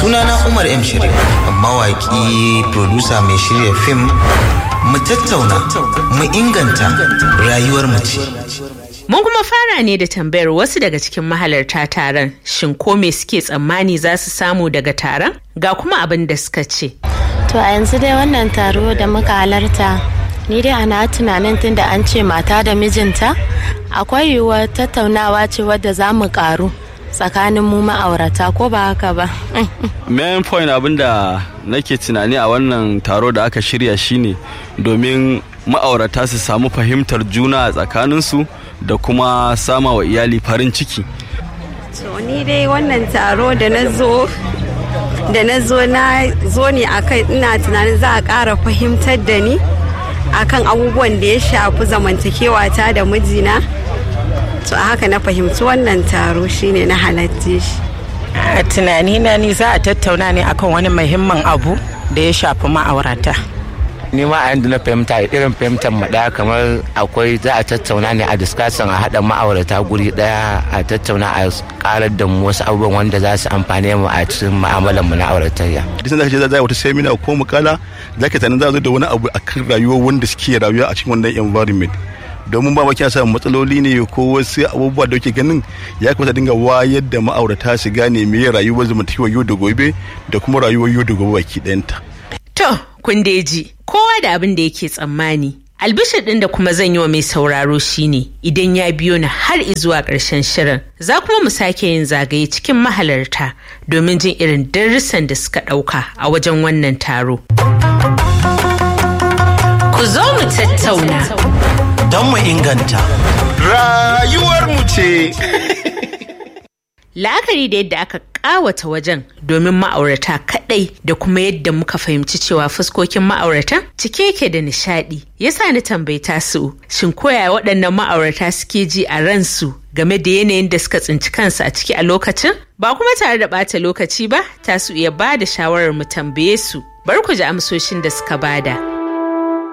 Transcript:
sunana umar m shirya mawaƙi producer mai shirya fim mu tattauna mu inganta rayuwar mu ce Mun kuma fara ne da tambayar wasu daga cikin mahalarta taron shin ko me suke tsammani za su samu daga taron ga kuma abin da suka ce. To a yanzu dai wannan taro da muka halarta ni dai ana tunanin tunda an ce mata da mijinta akwai yiwuwar tattaunawa ce wadda za mu karu tsakanin mu ma'aurata ko ba haka ba. main point abinda nake tunani a wannan taro da aka shirya shine domin ma'aurata su samu fahimtar juna a tsakaninsu da kuma sama wa iyali farin ciki To ni dai wannan taro da na zo da na zo na zo ne akan ina tunanin za a ƙara fahimtar da ni akan abubuwan da ya shafi zamantakewa ta da mijina. To a haka na fahimci wannan taro shine na halarce shi. a tunanina ni za a tattauna ne akan wani muhimmin abu da ya shafi ma'aurata ni ma a yanda na fahimta irin fahimtar mu daya kamar akwai za a tattauna ne a discussion a haɗa ma'aurata guri daya a tattauna a karar da mu wasu abubuwan wanda za su amfane mu a cikin mu'amalar mu na auratayya duk sanda kace za a yi wata seminar ko mukala za ka tunanin za a zo da wani abu akan rayuwar wanda suke rayuwa a cikin wannan environment domin ba kina samun matsaloli ne ko wasu abubuwa da ke ganin ya kamata dinga wayar da ma'aurata su gane me rayuwar zamantakewar yau da gobe da kuma rayuwar yau da gobe baki ɗayanta. To, kun dai ji, kowa da abin da yake tsammani. Albishir ɗin da kuma zan yi wa mai sauraro shine idan ya biyo ni har izuwa ƙarshen shirin za kuma mu sake yin zagaye cikin mahalarta domin jin irin darussan da suka ɗauka a wajen wannan taro. Ku zo mu tattauna. don mu inganta Rayuwar mu ce. La'akari da yadda aka ƙawata wajen domin ma'aurata kaɗai da kuma yadda muka fahimci cewa fuskokin ma'auratan cike yake da nishaɗi. Yasa ni tambayi tasu shin koya waɗannan ma'aurata suke ji a ransu game da yanayin da suka tsinci kansu a ciki a lokacin? Ba kuma tare da ɓata lokaci ba, tasu iya ba da shawarar mu tambaye su. Bar ku ji amsoshin da suka bada.